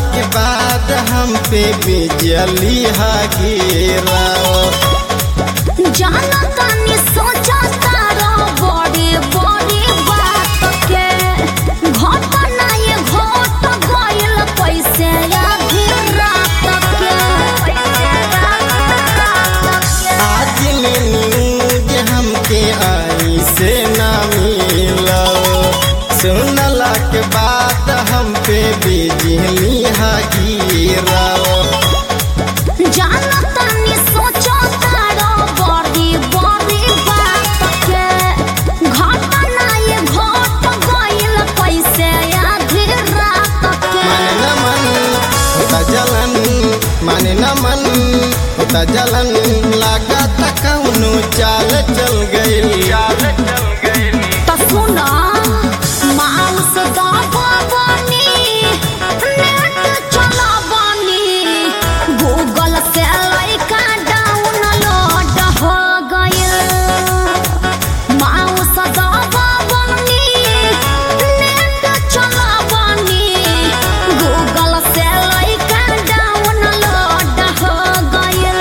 के बाद हम पे बिजली हा गिरा जाना तानी सोचा तारा बड़ी बड़ी बात के घटना ये घट गइल कैसे आधी रात के आज न्यूज हमके आई से ना मिला सुनला के बाद हम पे बिजली हा गिरा जाना तानी सोचा तारा बड़ी बड़ी बात के घटना ये घट गइल कैसे आधी रात के माने न मन होता जलन माने न मन होता जलन लागत कौनो चाल चल गइल त सुन माउस दबावनी नेट चलावनी गूगल से लइका डाउनलोड हो गइल माउस दबावनी नेट चलावनी गूगल से लइका डाउनलोड हो गइल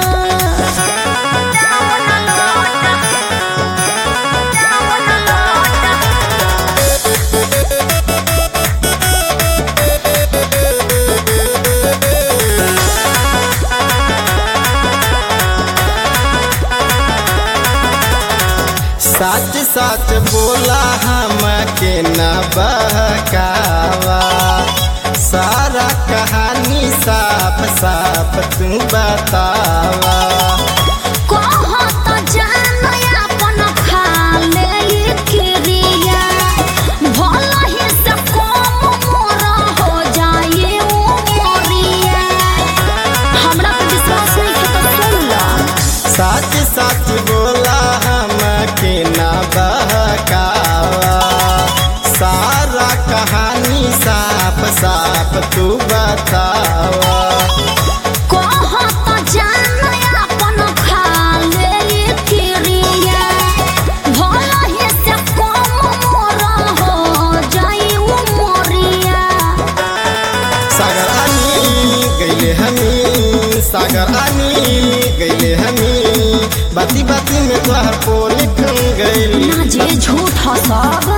सच सच बोला हम के न बहकावा सारा कहानी साफ साफ तू बतावा कहत जान अपन खाले क्रिया भलही से कम मोर हो जाए उमरिया हमरा पे विश्वास नहीं है तो सुन ल सच सच बोला हम के न बहकावा सारा कहानी साफ साफ तू बतावा कहत जान अपन खाले क्रिया भलही से कम मोर हो जाए उमरिया सागर आनी गईले हमी सागर आनी गईले हमी बाती बाती में तोहर पोल लिख गईल ना जे झूठ सब